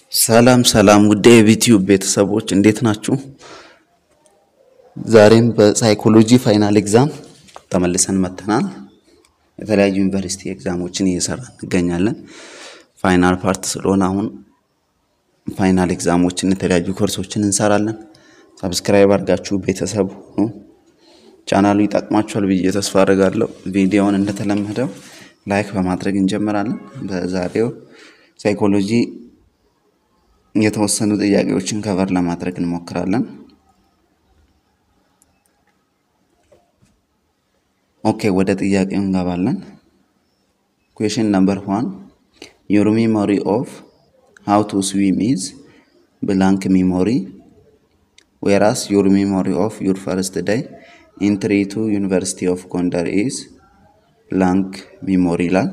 ሰላም ሰላም ውድ የዩቲዩብ ቤተሰቦች እንዴት ናችሁ? ዛሬም በሳይኮሎጂ ፋይናል ኤግዛም ተመልሰን መጥተናል። የተለያዩ ዩኒቨርሲቲ ኤግዛሞችን እየሰራ እንገኛለን። ፋይናል ፓርት ስለሆነ አሁን ፋይናል ኤግዛሞችን የተለያዩ ኮርሶችን እንሰራለን። ሰብስክራይብ አድርጋችሁ ቤተሰብ ሁኑ። ቻናሉ ይጠቅማችኋል ብዬ ተስፋ አድርጋለሁ። ቪዲዮውን እንደተለመደው ላይክ በማድረግ እንጀምራለን። በዛሬው ሳይኮሎጂ የተወሰኑ ጥያቄዎችን ከቨር ለማድረግ እንሞክራለን። ኦኬ ወደ ጥያቄው እንገባለን። ኩዌሽን ነምበር ዋን ዩር ሚሞሪ ኦፍ ሃው ቱ ስዊም ኢዝ ብላንክ ሚሞሪ ዌራስ ዩር ሚሞሪ ኦፍ ዩር ፈርስት ዳይ ኢንትሪ ቱ ዩኒቨርሲቲ ኦፍ ጎንደር ኢዝ ብላንክ ሚሞሪ ይላል።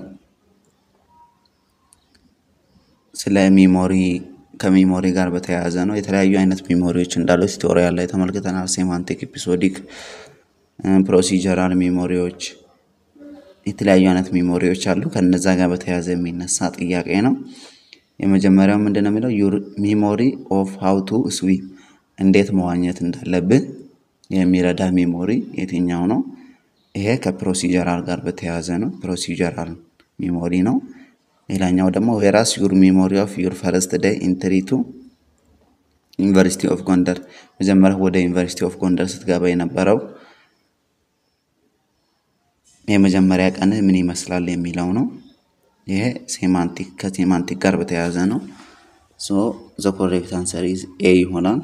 ስለ ሚሞሪ ከሚሞሪ ጋር በተያያዘ ነው። የተለያዩ አይነት ሚሞሪዎች እንዳሉ ቲቶሪያል ላይ ተመልክተናል። ሴማንቲክ፣ ኤፒሶዲክ፣ ፕሮሲጀራል ሚሞሪዎች የተለያዩ አይነት ሚሞሪዎች አሉ። ከነዛ ጋር በተያያዘ የሚነሳ ጥያቄ ነው። የመጀመሪያው ምንድን ነው የሚለው ዩር ሚሞሪ ኦፍ ሃው ቱ ስዊም እንዴት መዋኘት እንዳለብህ የሚረዳ ሚሞሪ የትኛው ነው? ይሄ ከፕሮሲጀራል ጋር በተያያዘ ነው። ፕሮሲጀራል ሚሞሪ ነው። ሌላኛው ደግሞ ዌራስ ዩር ሚሞሪ ኦፍ ዩር ፈርስት ዴይ ኢንትሪ ቱ ዩኒቨርሲቲ ኦፍ ጎንደር መጀመሪያ ወደ ዩኒቨርሲቲ ኦፍ ጎንደር ስትገባ የነበረው የመጀመሪያ ቀን ምን ይመስላል የሚለው ነው። ይሄ ሴማንቲክ ከሴማንቲክ ጋር በተያያዘ ነው። ሶ ዘ ኮሬክት አንሰር ኢዝ ኤ ይሆናል።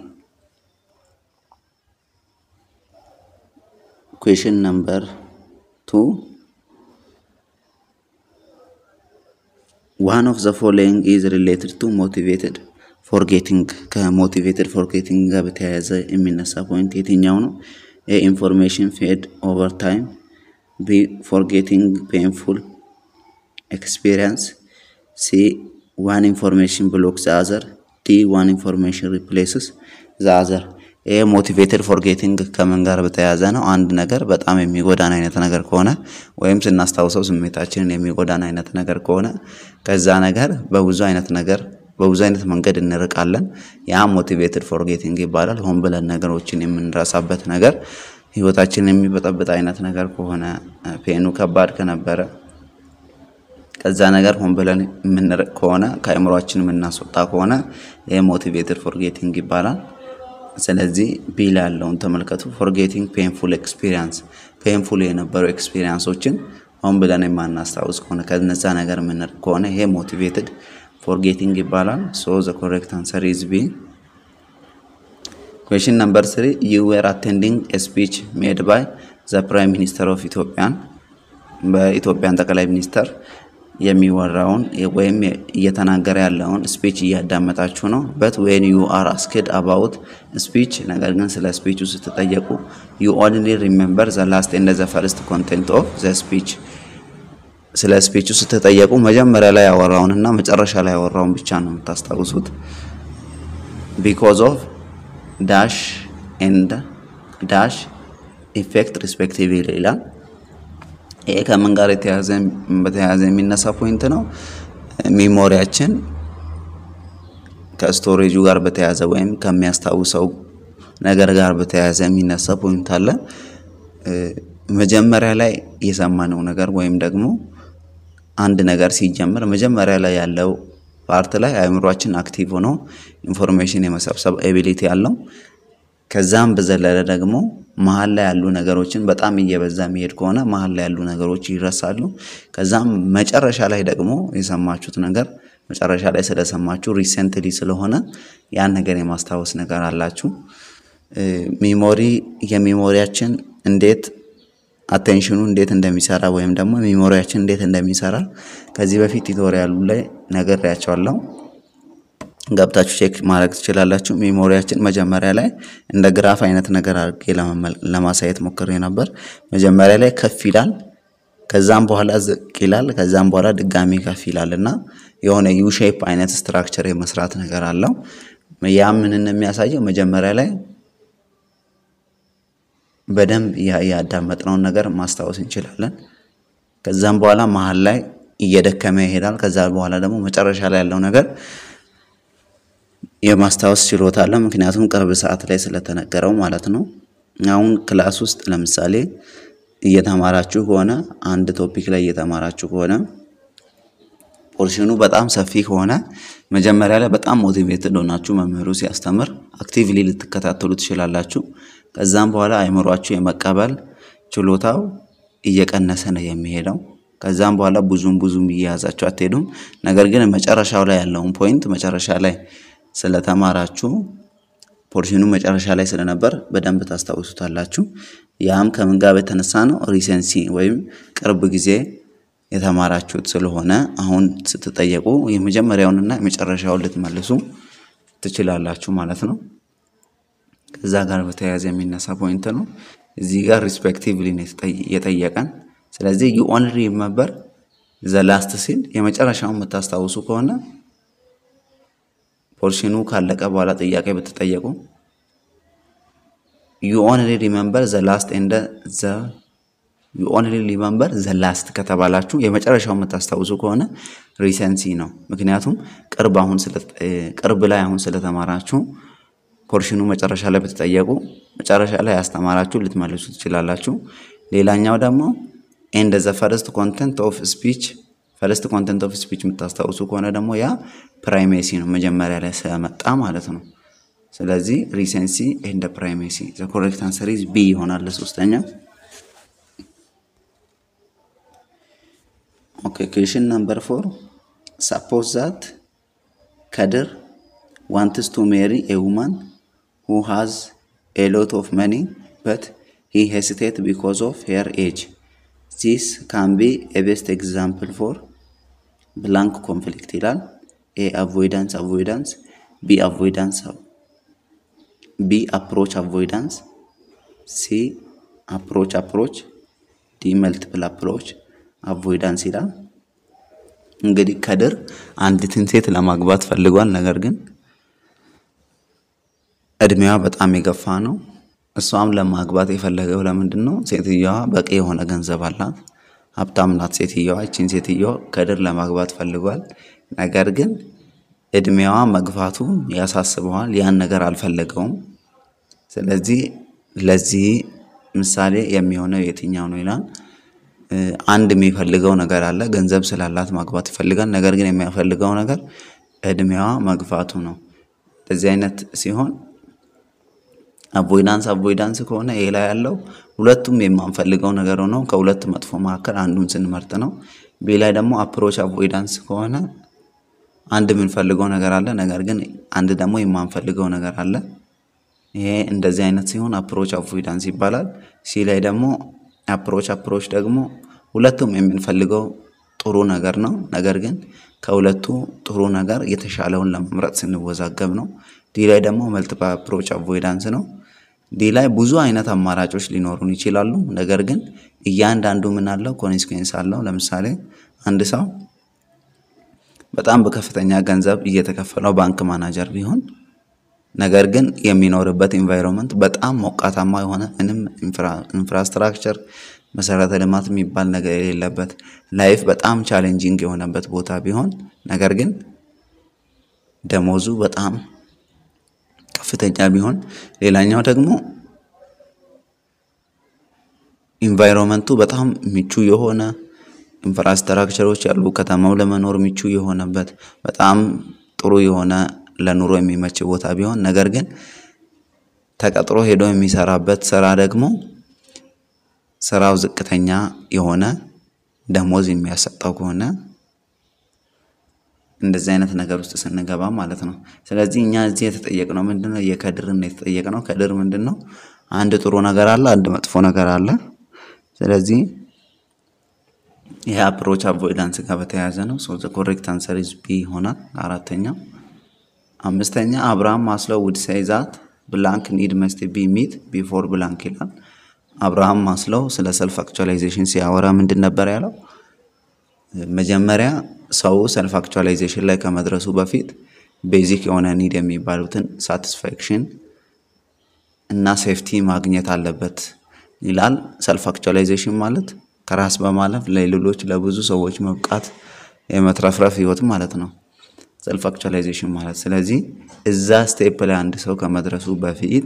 ኩዌሽን ነምበር ቱ ዋን ኦፍ ዘ ፎሎዊንግ ኢዝ ሪሌትድ ቱ ሞቲቬትድ ፎርጌቲንግ ከሞቲቬትድ ፎርጌቲንግ ጋር በተያያዘ የሚነሳ ፖይንት የትኛው ነው? ኤ ኢንፎርሜሽን ፌድ ኦቨር ታይም፣ ቢ ፎርጌቲንግ ፔንፉል ኤክስፔሪንስ፣ ሲ ዋን ኢንፎርሜሽን ብሎክ ዘ አዘር፣ ዲ ዋን ኢንፎርሜሽን ሪፕሌስስ ዘ አዘር። ይሄ ሞቲቬትድ ፎርጌቲንግ ከምን ጋር በተያያዘ ነው? አንድ ነገር በጣም የሚጎዳን አይነት ነገር ከሆነ ወይም ስናስታውሰው ስሜታችንን የሚጎዳን አይነት ነገር ከሆነ ከዛ ነገር በብዙ አይነት ነገር በብዙ አይነት መንገድ እንርቃለን። ያ ሞቲቬትድ ፎርጌቲንግ ይባላል። ሆን ብለን ነገሮችን የምንረሳበት ነገር ህይወታችንን የሚበጠብጥ አይነት ነገር ከሆነ ፔኑ ከባድ ከነበረ ከዛ ነገር ሆን ብለን የምንርቅ ከሆነ ከአእምሯችን የምናስወጣ ከሆነ ይህ ሞቲቬትድ ፎርጌቲንግ ይባላል። ስለዚህ ቢል ያለውን ተመልከቱ። ፎርጌቲንግ ፔንፉል ኤክስፒሪየንስ ፔንፉል የነበሩ ኤክስፒሪየንሶችን ሆን ብለን የማናስታውስ ከሆነ ከነዛ ነገር የምንርቅ ከሆነ ይሄ ሞቲቬትድ ፎርጌቲንግ ይባላል። ሶ ዘ ኮሬክት አንሰር ኢዝ ቢ። ኩዌሽን ነምበር ስሪ ዩ ዌር አቴንዲንግ ስፒች ሜድ ባይ ዘ ፕራይም ሚኒስተር ኦፍ ኢትዮጵያን በኢትዮጵያን ጠቅላይ ሚኒስተር የሚወራውን ወይም እየተናገረ ያለውን ስፒች እያዳመጣችሁ ነው። በት ዌን ዩ አር አስክድ አባውት ስፒች፣ ነገር ግን ስለ ስፒቹ ስትጠየቁ ዩ ኦንሊ ሪሜምበር ዘ ላስት ኤንድ ዘ ፈርስት ኮንቴንት ኦፍ ዘ ስፒች። ስለ ስፒቹ ስትጠየቁ መጀመሪያ ላይ ያወራውን እና መጨረሻ ላይ ያወራውን ብቻ ነው የምታስታውሱት። ቢኮዝ ኦፍ ዳሽ ኤንድ ዳሽ ኢፌክት ሪስፔክቲቭ ይላል። ይሄ ከምን ጋር በተያያዘ የሚነሳ ፖይንት ነው። ሚሞሪያችን ከስቶሬጁ ጋር በተያያዘ ወይም ከሚያስታውሰው ነገር ጋር በተያያዘ የሚነሳ ፖይንት አለ። መጀመሪያ ላይ የሰማነው ነገር ወይም ደግሞ አንድ ነገር ሲጀምር መጀመሪያ ላይ ያለው ፓርት ላይ አእምሯችን አክቲቭ ሆኖ ኢንፎርሜሽን የመሰብሰብ ኤቢሊቲ ያለው ከዛም በዘለለ ደግሞ መሀል ላይ ያሉ ነገሮችን በጣም እየበዛ የሚሄድ ከሆነ መሀል ላይ ያሉ ነገሮች ይረሳሉ። ከዛም መጨረሻ ላይ ደግሞ የሰማችሁት ነገር መጨረሻ ላይ ስለሰማችሁ ሪሰንትሊ ስለሆነ ያን ነገር የማስታወስ ነገር አላችሁ። ሚሞሪ የሚሞሪያችን እንዴት አቴንሽኑ እንዴት እንደሚሰራ ወይም ደግሞ ሚሞሪያችን እንዴት እንደሚሰራ ከዚህ በፊት ቱቶሪያሉ ላይ ነግሬያቸዋለሁ። ገብታችሁ ቼክ ማድረግ ትችላላችሁ። ሜሞሪያችን መጀመሪያ ላይ እንደ ግራፍ አይነት ነገር አድርጌ ለማሳየት ሞክሬ ነበር። መጀመሪያ ላይ ከፍ ይላል፣ ከዛም በኋላ ዝቅ ይላል፣ ከዛም በኋላ ድጋሚ ከፍ ይላል እና የሆነ ዩ ሼፕ አይነት ስትራክቸር የመስራት ነገር አለው። ያ ምንን የሚያሳየው መጀመሪያ ላይ በደንብ ያዳመጥነውን ነገር ማስታወስ እንችላለን። ከዛም በኋላ መሀል ላይ እየደከመ ይሄዳል። ከዛ በኋላ ደግሞ መጨረሻ ላይ ያለው ነገር የማስታወስ ችሎታ አለ። ምክንያቱም ቅርብ ሰዓት ላይ ስለተነገረው ማለት ነው። አሁን ክላስ ውስጥ ለምሳሌ እየተማራችሁ ከሆነ አንድ ቶፒክ ላይ እየተማራችሁ ከሆነ ፖርሽኑ በጣም ሰፊ ከሆነ መጀመሪያ ላይ በጣም ሞቲቬትድ ሆናችሁ መምህሩ ሲያስተምር አክቲቭሊ ልትከታተሉ ትችላላችሁ። ከዛም በኋላ አይምሯችሁ የመቀበል ችሎታው እየቀነሰ ነው የሚሄደው። ከዛም በኋላ ብዙም ብዙም እየያዛችሁ አትሄዱም። ነገር ግን መጨረሻው ላይ ያለውን ፖይንት መጨረሻ ላይ ስለተማራችሁ ፖርሽኑ መጨረሻ ላይ ስለነበር በደንብ ታስታውሱታላችሁ። ያም ከምን ጋር የተነሳ ነው? ሪሰንሲ ወይም ቅርብ ጊዜ የተማራችሁት ስለሆነ አሁን ስትጠየቁ የመጀመሪያውንና የመጨረሻውን ልትመልሱ ትችላላችሁ ማለት ነው። ከዛ ጋር በተያያዘ የሚነሳ ፖይንት ነው። እዚህ ጋር ሪስፔክቲቭሊ ነው የጠየቀን። ስለዚህ ዩ ኦንሊ ሪመምበር ዘ ላስት ሲል የመጨረሻውን የምታስታውሱ ከሆነ ፖርሽኑ ካለቀ በኋላ ጥያቄ ብትጠየቁ ዩ ኦንሊ ሪመምበር ዘ ላስት ኤንድ ዘ ዩ ኦንሊ ሪመምበር ዘ ላስት ከተባላችሁ የመጨረሻው የምታስታውሱ ከሆነ ሪሰንሲ ነው። ምክንያቱም ቅርብ አሁን ቅርብ ላይ አሁን ስለተማራችሁ ፖርሽኑ መጨረሻ ላይ ብትጠየቁ መጨረሻ ላይ ያስተማራችሁ ልትመልሱ ትችላላችሁ። ሌላኛው ደግሞ ኤንድ ዘ ፈርስት ኮንተንት ኦፍ ስፒች ፈርስት ኮንተንት ኦፍ ስፒች የምታስታውሱ ከሆነ ደግሞ ያ ፕራይሜሲ ነው፣ መጀመሪያ ላይ ስለመጣ ማለት ነው። ስለዚህ ሪሰንሲ ኤንድ ፕራይሜሲ ዘ ኮሬክት አንሰር ኢዝ ቢ ይሆናል ለሶስተኛ። ኦኬ ኩዌሽን ነምበር ፎር ሰፖዝ ዛት ከድር ዋንትስ ቱ ሜሪ ኤ ውማን ሁ ሃዝ ኤ ሎት ኦፍ መኒ በት ሂ ሄሲቴት ቢኮዝ ኦፍ ሄር ኤጅ ዚስ ካን ቢ ኤ ቤስት ኤግዛምፕል ፎር ብላንክ ኮንፍሊክት ይላል። ኤ አቮይዳንስ አቮይዳንስ፣ ቢ አቮይዳንስ፣ ቢ አፕሮች አቮይዳንስ፣ ሲ አፕሮች አፕሮች፣ ዲ መልቲፕል አፕሮች አቮይዳንስ ይላል። እንግዲህ ከድር አንዲትን ሴት ለማግባት ፈልጓል። ነገር ግን እድሜዋ በጣም የገፋ ነው። እሷም ለማግባት የፈለገው ለምንድን ነው? ሴትየዋ በቂ የሆነ ገንዘብ አላት፣ ሀብታም ናት ሴትየዋ። ይችን ሴትየዋ ከድር ለማግባት ፈልጓል። ነገር ግን እድሜዋ መግፋቱ ያሳስበዋል። ያን ነገር አልፈለገውም። ስለዚህ ለዚህ ምሳሌ የሚሆነው የትኛው ነው ይላል። አንድ የሚፈልገው ነገር አለ። ገንዘብ ስላላት ማግባት ይፈልጋል። ነገር ግን የሚያፈልገው ነገር እድሜዋ መግፋቱ ነው። እንደዚህ አይነት ሲሆን አቮይዳንስ አቮይዳንስ ከሆነ ይሄ ላይ ያለው ሁለቱም የማንፈልገው ነገር ሆነው ከሁለት መጥፎ መካከል አንዱን ስንመርጥ ነው። ቤ ላይ ደግሞ አፕሮች አቮይዳንስ ከሆነ አንድ የምንፈልገው ነገር አለ፣ ነገር ግን አንድ ደግሞ የማንፈልገው ነገር አለ። ይሄ እንደዚህ አይነት ሲሆን አፕሮች አቮይዳንስ ይባላል። ሲ ላይ ደግሞ አፕሮች አፕሮች ደግሞ ሁለቱም የምንፈልገው ጥሩ ነገር ነው፣ ነገር ግን ከሁለቱ ጥሩ ነገር የተሻለውን ለመምረጥ ስንወዛገብ ነው። ዲ ላይ ደግሞ መልቲፕል አፕሮች አቮይዳንስ ነው። ዲ ላይ ብዙ አይነት አማራጮች ሊኖሩን ይችላሉ፣ ነገር ግን እያንዳንዱ ምን አለው ኮንሲኩዌንስ አለው። ለምሳሌ አንድ ሰው በጣም በከፍተኛ ገንዘብ እየተከፈለው ባንክ ማናጀር ቢሆን ነገር ግን የሚኖርበት ኢንቫይሮንመንት በጣም ሞቃታማ የሆነ ምንም ኢንፍራስትራክቸር መሰረተ ልማት የሚባል ነገር የሌለበት ላይፍ በጣም ቻሌንጂንግ የሆነበት ቦታ ቢሆን ነገር ግን ደሞዙ በጣም ከፍተኛ ቢሆን፣ ሌላኛው ደግሞ ኢንቫይሮንመንቱ በጣም ምቹ የሆነ ኢንፍራስትራክቸሮች ያሉ ከተማው ለመኖር ምቹ የሆነበት በጣም ጥሩ የሆነ ለኑሮ የሚመች ቦታ ቢሆን ነገር ግን ተቀጥሮ ሄዶ የሚሰራበት ስራ ደግሞ ስራው ዝቅተኛ የሆነ ደሞዝ የሚያሰጠው ከሆነ እንደዚህ አይነት ነገር ውስጥ ስንገባ ማለት ነው። ስለዚህ እኛ እዚህ የተጠየቅነው ምንድን ነው? የከድርን የተጠየቅነው ከድር ምንድን ነው? አንድ ጥሩ ነገር አለ፣ አንድ መጥፎ ነገር አለ። ስለዚህ ይህ አፕሮች አቮይዳንስ ጋር በተያያዘ ነው። ሶ ዘ ኮሬክት አንሰር ኢዝ ቢ ይሆናል። አራተኛው አምስተኛ አብርሃም ማስሎው ውድ ሴይ ዛት ብላንክ ኒድ መስት ቢ ሚት ቢፎር ብላንክ ይላል። አብርሃም ማስሎው ስለ ሰልፍ አክቹዋላይዜሽን ሲያወራ ምንድን ነበር ያለው? መጀመሪያ ሰው ሰልፍ አክቹዋላይዜሽን ላይ ከመድረሱ በፊት ቤዚክ የሆነ ኒድ የሚባሉትን ሳቲስፋክሽን እና ሴፍቲ ማግኘት አለበት ይላል። ሰልፍ አክቹዋላይዜሽን ማለት ከራስ በማለፍ ለሌሎች ለብዙ ሰዎች መብቃት የመትረፍረፍ ህይወት ማለት ነው። ሰልፍ አክቹዋላይዜሽን ማለት። ስለዚህ እዛ ስቴፕ ላይ አንድ ሰው ከመድረሱ በፊት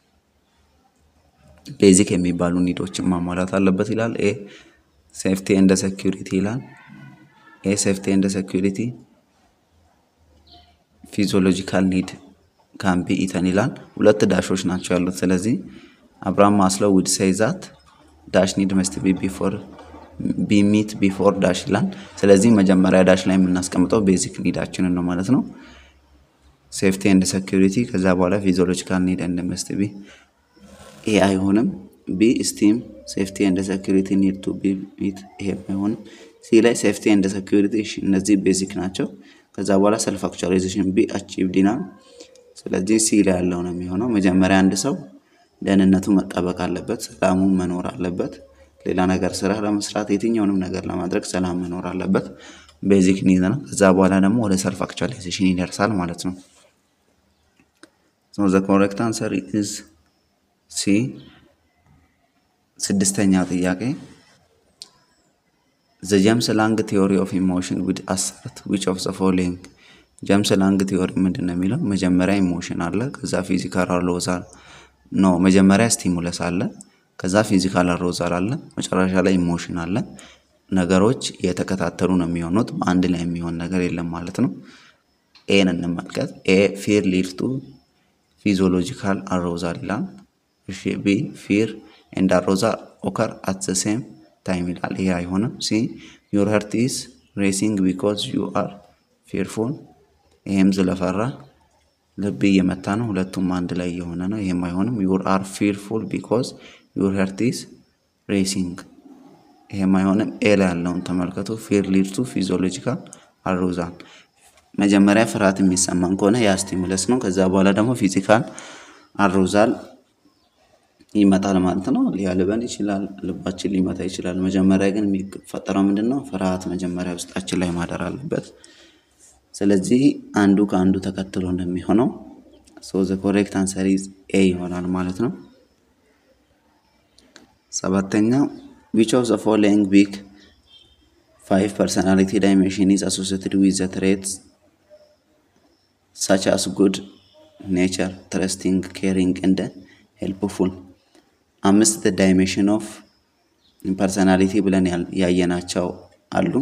ቤዚክ የሚባሉ ኒዶችን ማሟላት አለበት ይላል። ኤ ሴፍቲ ኤንድ ሴኪሪቲ ይላል። ኤ ሴፍቲ ኤንድ ሴኪሪቲ ፊዚዮሎጂካል ኒድ ካን ቢ ኢተን ይላል። ሁለት ዳሾች ናቸው ያሉት። ስለዚህ አብርሃም ማስሎ ውድ ሴይ ዛት ዳሽ ኒድ መስት ቢ ቢፎር ቢ ሚት ቢፎር ዳሽ ይላል። ስለዚህ መጀመሪያ ዳሽ ላይ የምናስቀምጠው ቤዚክ ኒዳችንን ነው ማለት ነው። ሴፍቲ ኤንድ ሴኪሪቲ ከዛ በኋላ ፊዚዮሎጂካል ኒድ ኤንድ መስት ቢ ኤ አይሆንም። ቢ ስቲም ሴፍቲ ኤንድ ሴኪሪቲ ኒድ ቱ ቢ ሚት ይሄ አይሆንም። ሲ ላይ ሴፍቲ ኤንድ ሴኪሪቲ እነዚህ ቤዚክ ናቸው። ከዛ በኋላ ሰልፍ አክቹዋላይዜሽን ቢ አቺቭድ ይላል። ስለዚህ ሲ ላይ ያለው ነው የሚሆነው። መጀመሪያ አንድ ሰው ደህንነቱ መጠበቅ አለበት፣ ሰላሙ መኖር አለበት። ሌላ ነገር ስራ ለመስራት የትኛውንም ነገር ለማድረግ ሰላም መኖር አለበት። ቤዚክ ኒድ ነው። ከዛ በኋላ ደግሞ ወደ ሰልፍ አክቹዋላይዜሽን ይደርሳል ማለት ነው። ሶ ዘ ኮሬክት አንሰር ኢዝ ሲ። ስድስተኛው ጥያቄ ዘ ጀምስ ላንግ ቲዮሪ ኦፍ ኢሞሽን ዊድ አሰርት ዊች ኦፍ ዘ ፎሎዊንግ ጀምስ ላንግ ቲዮሪ ምንድን ነው የሚለው? መጀመሪያ ኢሞሽን አለ፣ ከዛ ፊዚካል አሮዛል ኖ መጀመሪያ ስቲሙለስ አለ፣ ከዛ ፊዚካል አሮዛል አለ፣ መጨረሻ ላይ ኢሞሽን አለ። ነገሮች የተከታተሉ ነው የሚሆኑት፣ በአንድ ላይ የሚሆን ነገር የለም ማለት ነው። ኤን እንመልከት። ኤ ፊር ሊድ ቱ ፊዚዮሎጂካል አሮዛል ይላል። እሺ ቢ ፊር ኤንድ አሮዛል ኦከር አት ዘ ሴም ታይም ይላል። ይሄ አይሆንም። ሲ ዩር ሀርት ኢዝ ሬሲንግ ቢኮዝ ዩ አር ፊርፉል ይሄም ስለፈራ ልብ እየመታ ነው። ሁለቱም አንድ ላይ እየሆነ ነው። ይሄም አይሆንም። ዩር አር ፊርፉል ቢኮዝ ዩር ሀርት ኢዝ ሬሲንግ ይሄም አይሆንም። ኤ ላይ ያለውን ተመልከቱ። ፊር ሊድ ቱ ፊዚዮሎጂካል አሮዛል መጀመሪያ ፍርሃት የሚሰማን ከሆነ ያ ስቲሙለስ ነው። ከዛ በኋላ ደግሞ ፊዚካል አሮዛል ይመጣል ማለት ነው። ሊያልበን ይችላል፣ ልባችን ሊመታ ይችላል። መጀመሪያ ግን የሚፈጠረው ምንድን ነው? ፍርሃት መጀመሪያ ውስጣችን ላይ ማደር አለበት። ስለዚህ አንዱ ከአንዱ ተከትሎ እንደሚሆነው ሶ ዘ ኮሬክት አንሰር ኢዝ ኤ ይሆናል ማለት ነው። ሰባተኛው ዊች ኦፍ ዘ ፎሎዊንግ ቢግ ፋይቭ ፐርሰናሊቲ ዳይሜንሽን ኢዝ አሶሲየትድ ዊዝ ዘ ትሬትስ ሳች አስ ጉድ ኔቸር ትረስቲንግ ኬሪንግ እንደ ሄልፕፉል አምስት ዳይሜንሽን ኦፍ ፐርሰናሊቲ ብለን ያየናቸው አሉ።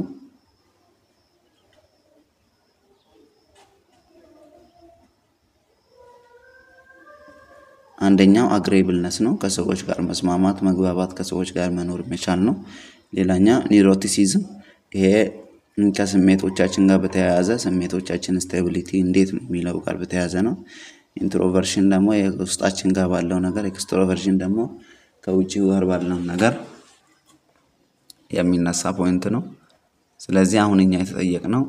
አንደኛው አግሬብልነስ ነው፣ ከሰዎች ጋር መስማማት፣ መግባባት፣ ከሰዎች ጋር መኖር መቻል ነው። ሌላኛ ኒውሮቲሲዝም፣ ይሄ ከስሜቶቻችን ጋር በተያያዘ ስሜቶቻችን ስቴቢሊቲ እንዴት ነው የሚለው ጋር በተያያዘ ነው። ኢንትሮቨርሽን ደግሞ ውስጣችን ጋር ባለው ነገር፣ ኤክስትሮቨርሽን ደግሞ ከውጭ ጋር ባለው ነገር የሚነሳ ፖይንት ነው። ስለዚህ አሁን እኛ የተጠየቅነው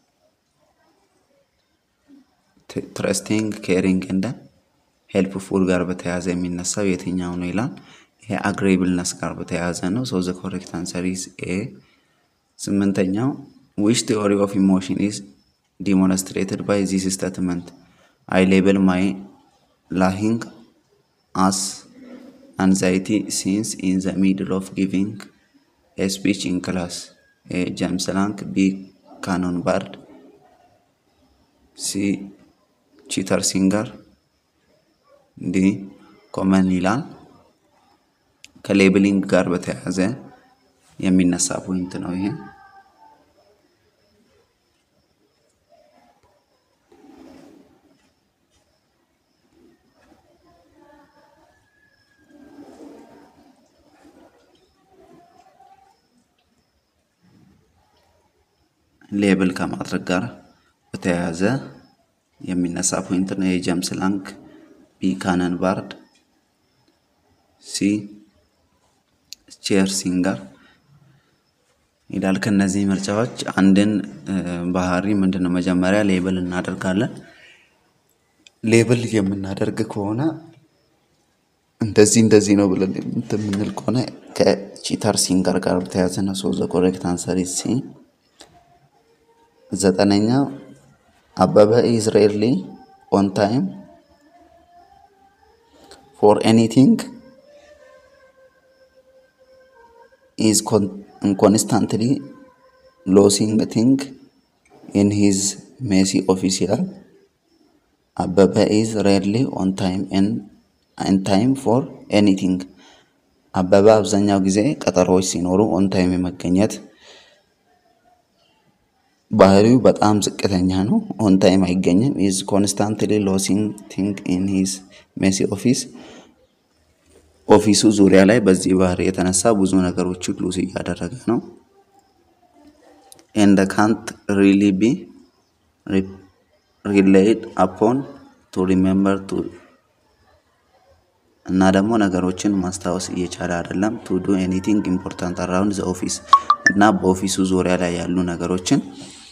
ትረስቲንግ ኬሪንግ እንደ ሄልፕፉል ጋር በተያያዘ የሚነሳው የትኛው ነው ይላል። ይሄ አግሬብልነስ ጋር በተያያዘ ነው። ሶ ዘ ኮሬክት አንሰር ኢዝ ኤ። ስምንተኛው ዊች ቲዮሪ ኦፍ ኢሞሽን ኢዝ ዲሞንስትሬትድ ባይ ዚስ ስቴትመንት አይ ሌብል ማይ ላሂንግ አስ አንዛይቲ ሲንስ ኢን ዘ ሚድል ኦፍ ጊቪንግ ኤ ስፒች ኢን ክላስ። ኤ ጀምስ ላንግ፣ ቢ ካኖን ባርድ፣ ሲ ቺተር ሲንገር ዲ ኮመን ይላል። ከሌብሊንግ ጋር በተያያዘ የሚነሳ ፖይንት ነው ይሄ። ሌብል ከማድረግ ጋር በተያያዘ የሚነሳ ፖይንት ነው የጀምስ ላንግ ቢ ካነን ባርድ ሲ ቼር ሲንገር ይላል። ከነዚህ ምርጫዎች አንድን ባህሪ ምንድን ነው መጀመሪያ ሌብል እናደርጋለን። ሌብል የምናደርግ ከሆነ እንደዚህ እንደዚህ ነው ብለን የምንል ከሆነ ከቺተር ሲንገር ጋር በተያያዘ ነው። ሶ ዘ ኮሬክት አንሰር ኢዝ ሲ። ዘጠነኛ አበበ ኢዝ ሬርሊ ኦን ታይም ፎር ኤኒቲንግ ኢዝ ኮንስታንትሊ ሎሲንግ ቲንግ ኢን ሂዝ ሜሲ ኦፊስ ይላል። አበበ ኢዝ ሬርሊ ኦን ታይም ኤን ታይም ፎር ኤኒቲንግ። አበበ አብዛኛው ጊዜ ቀጠሮዎች ሲኖሩ ኦን ታይም የመገኘት ባህሪው በጣም ዝቅተኛ ነው። ኦን ታይም አይገኝም። ኢዝ ኮንስታንትሊ ሎሲንግ ቲንግ ኢን ሂዝ ሜሲ ኦፊስ ኦፊሱ ዙሪያ ላይ በዚህ ባህሪ የተነሳ ብዙ ነገሮችን ሉዝ እያደረገ ነው። ኤንድ ካንት ሪሊ ቢ ሪሌይድ አፖን ቱ ሪሜምበር ቱ እና ደግሞ ነገሮችን ማስታወስ እየቻለ አይደለም። ቱ ዱ ኤኒቲንግ ኢምፖርታንት አራውንድ ዘ ኦፊስ እና በኦፊሱ ዙሪያ ላይ ያሉ ነገሮችን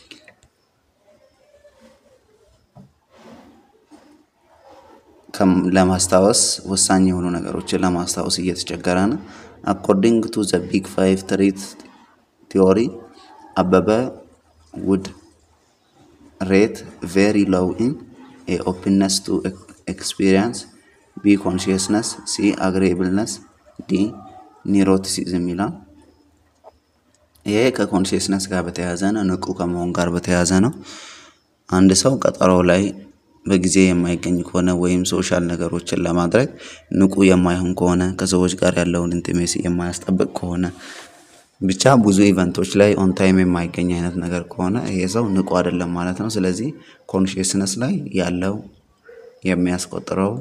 ለማስታወስ ወሳኝ የሆኑ ነገሮችን ለማስታወስ እየተቸገረ ነው። አኮርዲንግ ቱ ዘ ቢግ ፋይቭ ትሪት ቲዮሪ አበበ ውድ ሬት ቬሪ ሎው ኢን ኤ ኦፕንነስ ቱ ኤክስፒሪየንስ ቢ ኮንሽየስነስ ሲ አግሬብልነስ ዲ ኒሮቲሲዝም ይላል። ይሄ ከኮንሽየስነስ ጋር በተያያዘ ነው። ንቁ ከመሆን ጋር በተያያዘ ነው። አንድ ሰው ቀጠሮ ላይ በጊዜ የማይገኝ ከሆነ ወይም ሶሻል ነገሮችን ለማድረግ ንቁ የማይሆን ከሆነ ከሰዎች ጋር ያለውን ኢንቲሜሲ የማያስጠብቅ ከሆነ ብቻ ብዙ ኢቨንቶች ላይ ኦን ታይም የማይገኝ አይነት ነገር ከሆነ ይሄ ሰው ንቁ አይደለም ማለት ነው። ስለዚህ ኮንሽየስነስ ላይ ያለው የሚያስቆጥረው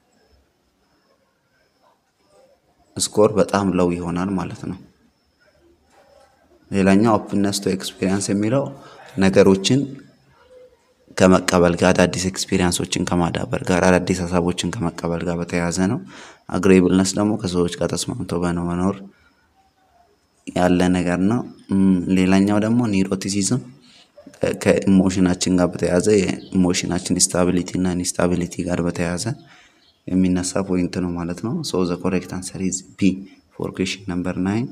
ስኮር በጣም ለው ይሆናል ማለት ነው። ሌላኛው ኦፕንነስ ቱ ኤክስፒሪየንስ የሚለው ነገሮችን ከመቀበል ጋር አዳዲስ ኤክስፒሪየንሶችን ከማዳበር ጋር አዳዲስ ሀሳቦችን ከመቀበል ጋር በተያያዘ ነው። አግሬብልነስ ደግሞ ከሰዎች ጋር ተስማምቶ በመኖር ያለ ነገር ነው። ሌላኛው ደግሞ ኒሮቲሲዝም ከኢሞሽናችን ጋር በተያያዘ የኢሞሽናችን ስታቢሊቲ እና ኢንስታቢሊቲ ጋር በተያያዘ የሚነሳ ፖይንት ነው ማለት ነው። ሶ ዘ ኮሬክት አንሰር ኢዝ ቢ ፎር ኩዌሽን ነምበር ናይን።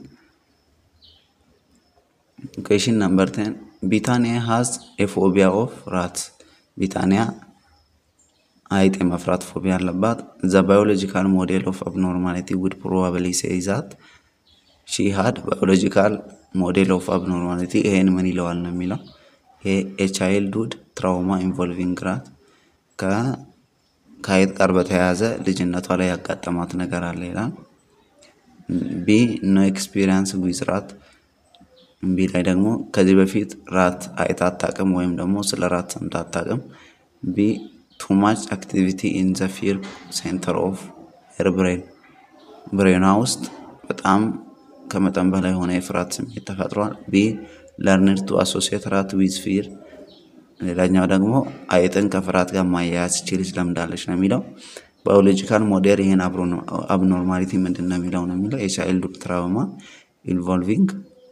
ኩዌሽን ነምበር ቴን ቢታኒያ ሃዝ ኤ ፎቢያ ኦፍ ራት። ቢታኒያ አይጥ የመፍራት ፎቢያ አለባት። ዘ ባዮሎጂካል ሞዴል ኦፍ አብኖርማሊቲ ውድ ፕሮባብሊ ሴይ ዛት ሺ ሃድ ባዮሎጂካል ሞዴል ኦፍ አብኖርማሊቲ ይሄን ምን ይለዋል ነው የሚለው። ይሄ ኤ ቻይልድሁድ ትራውማ ኢንቮልቪንግ ራት ከአይጥ ጋር በተያያዘ ልጅነቷ ላይ ያጋጠማት ነገር አለ ይላል። ቢ ኖ ኤክስፒሪየንስ ዊዝ ራት ቢ ላይ ደግሞ ከዚህ በፊት ራት አይታ አታውቅም ወይም ደግሞ ስለ ራት ሰምታ አታውቅም። ቢ ቱ ማች አክቲቪቲ ኢን ዘ ፊር ሴንተር ኦፍ ሄር ብሬን ብሬኗ ውስጥ በጣም ከመጠን በላይ የሆነ የፍርሃት ስሜት ተፈጥሯል። ቢ ለርንድ ቱ አሶሲየት ራት ዊዝ ፊር ሌላኛው ደግሞ አይጥን ከፍርሃት ጋር ማያያዝ ይቺ ልጅ ለምዳለች ነው የሚለው። ባዮሎጂካል ሞዴል ይህን አብኖርማሊቲ ምንድን ነው የሚለው ነው የሚለው የቻይልድ ትራውማ ኢንቮልቪንግ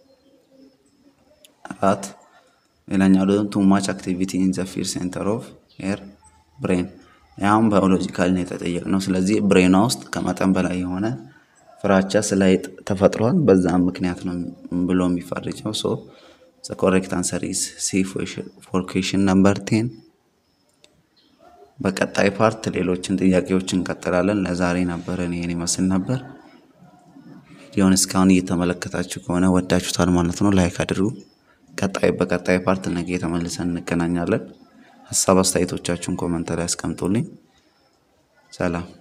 ራት ሌላኛው ደግሞ ቱ ማች አክቲቪቲ ኢን ዘ ፊር ሴንተር ኦፍ ሄር ብሬን ያም ባዮሎጂካል ነው የተጠየቅነው። ስለዚህ ብሬኗ ውስጥ ከመጠን በላይ የሆነ ፍራቻ ስለ አይጥ ተፈጥሯል። በዛም ምክንያት ነው ብሎ የሚፈርጀው። ሶ ዘ ኮሬክት አንሰር ኢዝ ሲ ፎር ኩዌሽን ነምበር ቴን። በቀጣይ ፓርት ሌሎችን ጥያቄዎች እንቀጥላለን። ለዛሬ ነበረን ይሄን ይመስል ነበር። ቪዲዮውን እስካሁን እየተመለከታችሁ ከሆነ ወዳችሁታል ማለት ነው። ላይክ አድርጉ። ቀጣይ በቀጣይ ፓርት ነገ ተመልሰን እንገናኛለን። ሀሳብ አስተያየቶቻችሁን ኮመንት ላይ አስቀምጡልኝ። ሰላም